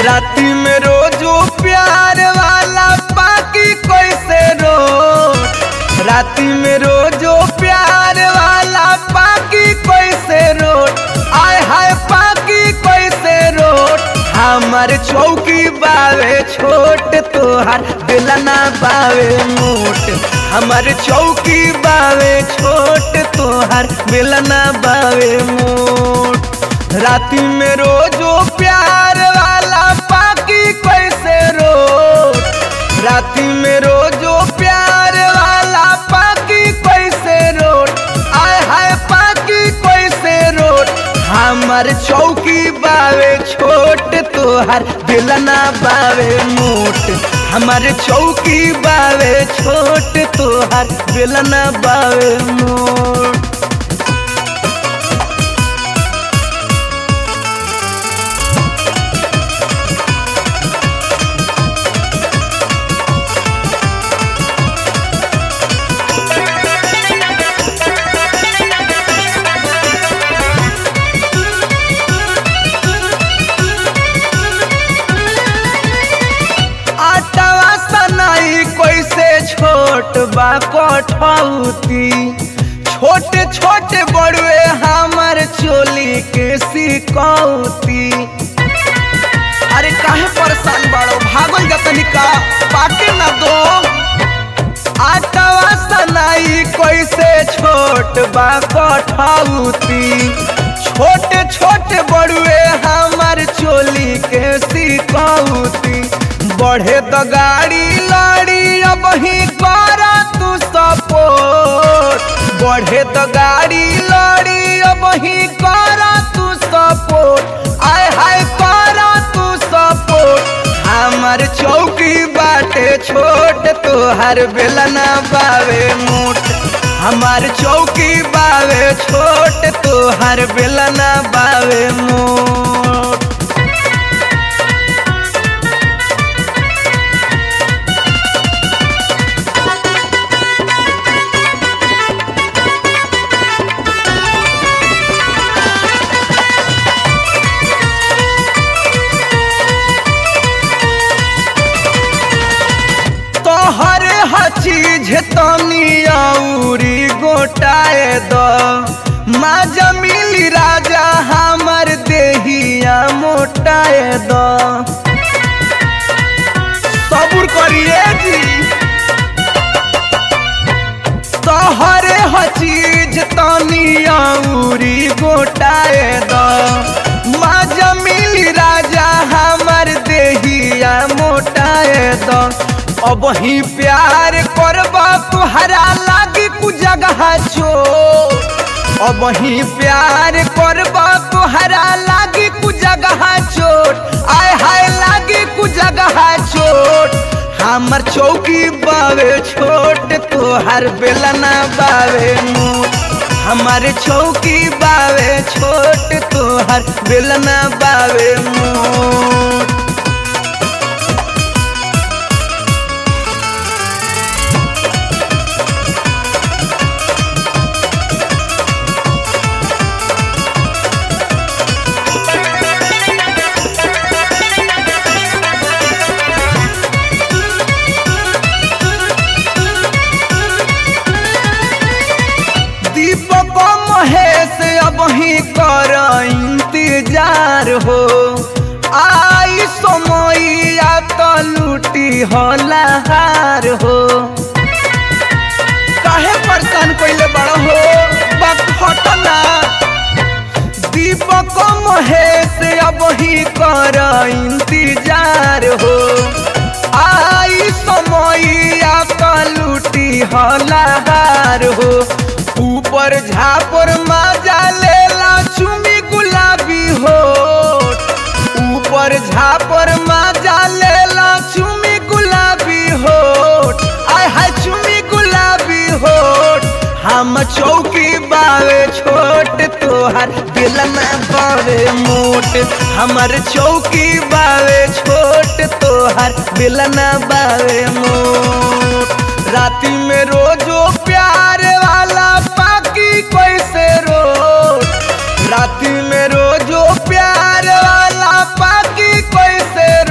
राती में रोजो प्यार वाला पाकी कैसे रोट राती में रोजो प्यार वाला पाकी कैसे रोट आय हाय पाकी कैसे रोट हमर चौकी बावे छोट तोहार बेलना बावे मोट हमर चौकी बावे छोट तोहार बेलना बावे मोट राती में रोजो प्यार वाला पाकी कैसे रोट राती में रोजो प्यार वाला पाकी कैसे रोट आय हाय पाकी कैसे रोट हमर चौकी बावे छोट तोहर बेलना बावे मोट हमर चौकी बावे छोट तोहर बेलना बावे मोट आटवा सनाई कैसे छोट बा कठौती छोटे छोटे बड़ुए हमर चोली के सिकौती अरे काहे परेशान बाड़ो भागल जतनी का पाके ना दो आटवा सनाई कैसे छोट बा कठौती छोटे छोटे बड़ुए हमर चोली के सिकौती बढ़े तो गाड़ी लड़ी अब ही कर तू सपोर्ट बढ़े तो गाड़ी लड़ी अब ही कर तू सपोर्ट आय हाय कर तू सपोर्ट हमर चौकी बाटे छोट तोहर बेलना बावे मोट हमार चौकी बावे छोट तोहर बेलना बावे मोट तोहरे हचीज तनी औरी गोटाए द माजा मिली राजा हमर देहिया मोटाए द सबूर करिए जी तोहरे हचीज तनी औरी गोटाए द माजा मिली राजा हमर देहिया मोटाए द अब ही प्यार करबा तुहरा लागी कु जगह छो अब ही प्यार करबा तुहरा लागी कु जगह चोट आय हाय लागी कु जगह चोट हमर चौकी बावे छोट तोहर बेलना बावे मोट हमार चौकी बावे छोट तोहर बेलना बावे मोट दीपक महेश अब ही कर इंतजार हो आई समैया तो लूटी हलाहार हो काहे परेशान कइले बड़ा हो बात हटना दीपक महेश अब ही कर इंतजार हो आई समैया तो लूटी हलाहार हो ऊपर झापर माजा लेला चुमी गुलाबी हो ऊपर झापर माजा लेला चुमी गुलाबी हो आय हाय चुमी गुलाबी हो हम चौकी बावे छोट तोहर बेलना बावे मोट हमर चौकी बावे छोट तोहर बेलना बावे मोट राती में रोजो प्यार वाला पाकी कैसे रोट राती में रोजो प्यार वाला पाकी कैसे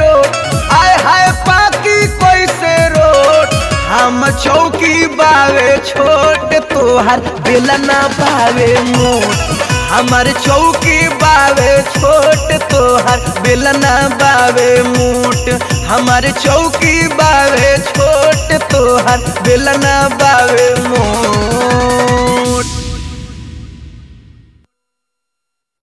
तोहार बेलना बावे मोट हमार चौकी बावे छोट तोहार बेलना बावे मोट हमार चौकी बावे छोट तोहार बेलना बावे मोट